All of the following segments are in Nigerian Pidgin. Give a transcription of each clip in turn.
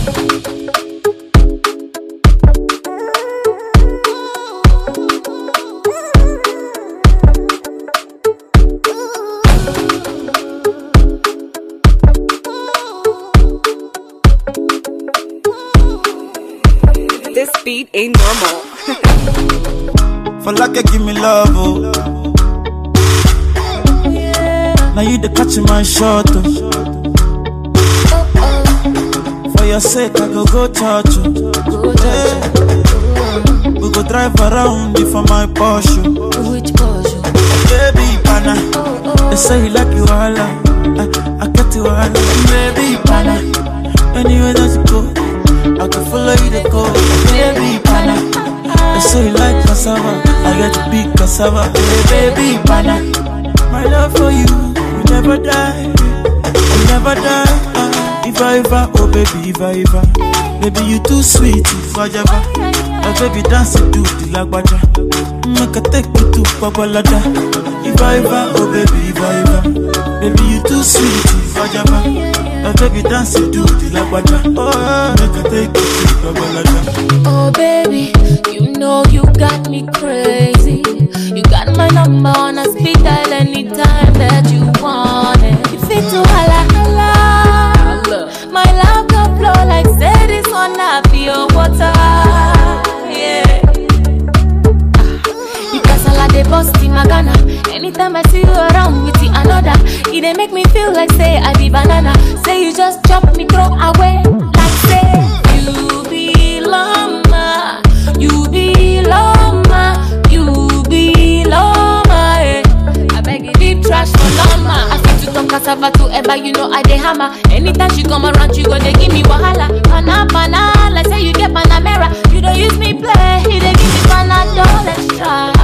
This beat ain't normal. For like you give me love, oh. Now you the catch my shot, oh. For your sake, I go go church, oh. Yeah. We go drive around you for my Porsche. Which Porsche? Baby, pana. They say you like you all, I, I get you all, baby, pana. Anywhere that you go, I can follow you to go, baby, pana. They say you like cassava, I get to big cassava, hey, baby, pana. My love for you, will never die, will never die. Uh, if I ever, oh baby, if I ever, baby you too sweet, if I ever. My baby dance to the lagwaja, make I take you to Babalada. If I ever, oh baby, if I ever, baby you too sweet, if I ever. My baby dance to the lagwaja, oh make I take you to Babalada. Oh baby, you know you got me crazy. You got my number on a speed dial anytime that you want it. You fit to holla holla. My love can flow like say this one I feel water. Yeah. Because I like the bust in my Ghana. Anytime I see you around with the another, it dey make me feel like say I be banana. Say you just chop me throw away. Like say you belong, ma. you belong, ma. you belong, ma. eh. I beg you deep trash for lama. I fit to talk cassava to ever, you know I dey hammer. Anytime she come around, you go dey give me wahala. Pana pana, like say you get panamera. You don't use me play, you dey give me panadol extra.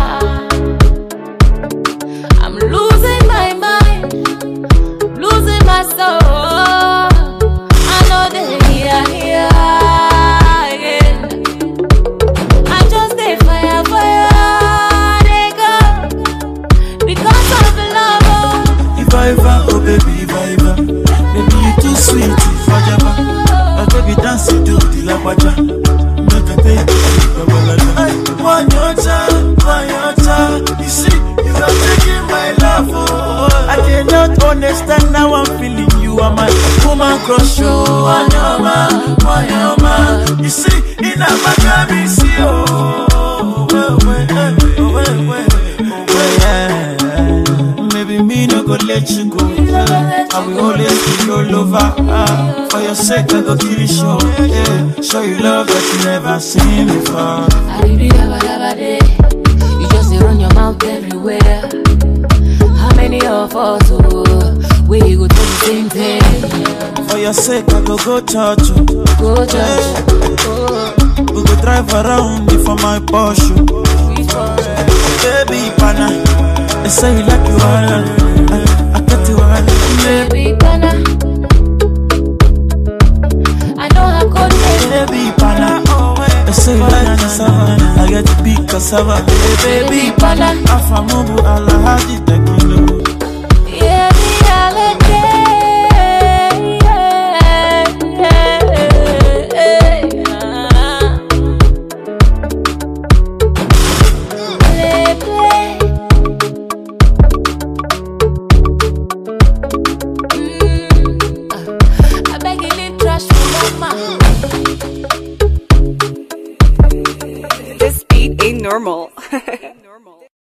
I'm losing my mind, losing my soul. I know they here, here, yeah. I just dey fire, fire, they go because of love. oh. If I ever, oh baby, if I ever, baby you too sweet, if I ever. My baby dance to the lagwaja, make I take you to Babalada. Ay, One your time, one your time. You see, you are taking my love, oh. I cannot understand how I'm feeling. You are my woman crush, oh. One your man, one your man. You see, in a Miami, see, oh. Well, well, eh, oh, well, well, oh, well, yeah. Maybe me no go let you go. I will always be your lover. Ah, for your sake, I go kill you show. Yeah, show you love that you never seen before. Aribi daba daba day. You just dey run your mouth everywhere. How many of us oh, we go do the same thing? For your sake, I go go church. oh. Go church, We go drive around you for my Porsche. Baby, pana. They say you like you all. I, I get you all. baby pana. I know I could make Baby, pana. They say you like cassava. I get to big cassava. Hey, baby, pana. Afamubu alahaji tekilo. yeah, the holiday. Yeah, yeah, yeah. Play, play. Mm, uh, I beg you, leave trash for mama. This beat ain't normal.